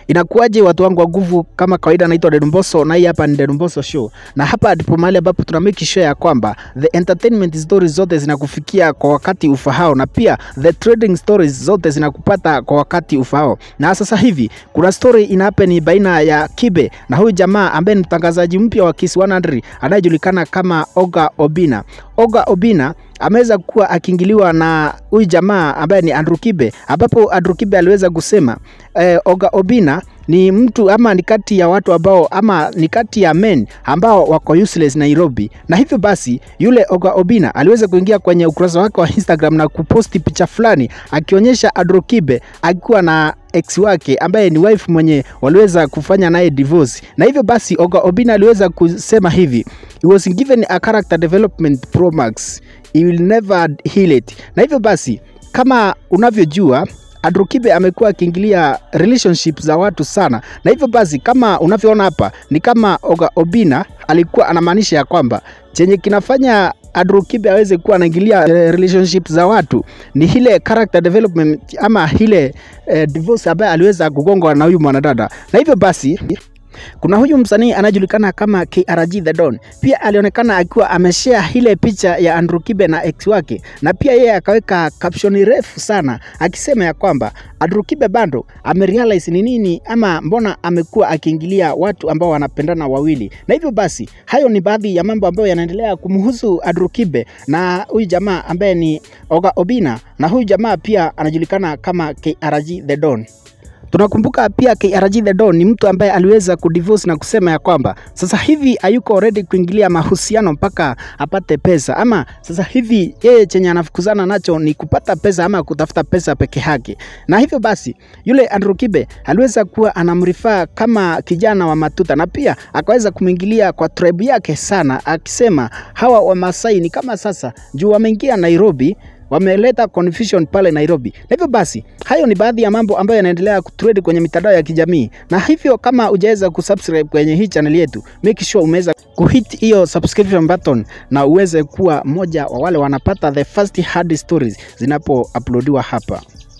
Inakuwaje watu wangu wa nguvu, kama kawaida, naitwa Dedumboso na hii hapa ni Dedumboso Show, na hapa ndipo mahali ambapo tuna make sure ya kwamba the entertainment stories zote zinakufikia kwa wakati ufahao, na pia the trading stories zote zinakupata kwa wakati ufahao. Na sasa hivi kuna story ina happen baina ya Kibe na huyu jamaa ambaye ni mtangazaji mpya wa Kiss 100 anayejulikana kama Oga Obina. Oga Obina ameweza kuwa akiingiliwa na huyu jamaa ambaye ni Andrew Kibe, ambapo Andrew Kibe aliweza kusema eh, Oga Obina ni mtu ama ni kati ya watu ambao ama ni kati ya men ambao wako useless Nairobi, na hivyo basi yule Oga Obina aliweza kuingia kwenye ukurasa wake wa Instagram na kuposti picha fulani akionyesha Andrew Kibe akiwa na ex wake ambaye ni wife mwenye waliweza kufanya naye divorce, na hivyo basi Oga Obina aliweza kusema hivi, he was given a character development pro max, he will never heal it. Na hivyo basi kama unavyojua Andrew Kibe amekuwa akiingilia relationship za watu sana, na hivyo basi kama unavyoona hapa ni kama Oga Obina alikuwa anamaanisha ya kwamba chenye kinafanya Andrew Kibe aweze kuwa anaingilia relationship za watu ni ile character development ama ile eh, divorce ambaye aliweza kugongwa na huyu mwanadada, na hivyo basi kuna huyu msanii anajulikana kama KRG The Don, pia alionekana akiwa ameshare ile picha ya Andrew Kibe na ex wake, na pia yeye akaweka caption refu sana akisema ya kwamba Andrew Kibe bado amerealize ni nini ama mbona amekuwa akiingilia watu ambao wanapendana wawili. Na hivyo basi, hayo ni baadhi ya mambo ambayo yanaendelea kumhusu Andrew Kibe na huyu jamaa ambaye ni Oga Obina, na huyu jamaa pia anajulikana kama KRG The Don. Tunakumbuka pia KRG The Don ni mtu ambaye aliweza kudivorce na kusema ya kwamba sasa hivi hayuko ready kuingilia mahusiano mpaka apate pesa, ama sasa hivi yeye chenye anafukuzana nacho ni kupata pesa ama kutafuta pesa peke yake. Na hivyo basi yule Andrew Kibe aliweza kuwa anamrifaa kama kijana wa matuta, na pia akaweza kumwingilia kwa tribe yake sana, akisema hawa Wamasai ni kama sasa juu wameingia Nairobi wameleta confusion pale Nairobi. Na hivyo basi, hayo ni baadhi ya mambo ambayo yanaendelea kutrend kwenye mitandao ya kijamii, na hivyo kama hujaweza kusubscribe kwenye hii channel yetu, make sure umeweza kuhit hiyo subscription button na uweze kuwa mmoja wa wale wanapata the first hard stories zinapo uploadiwa hapa.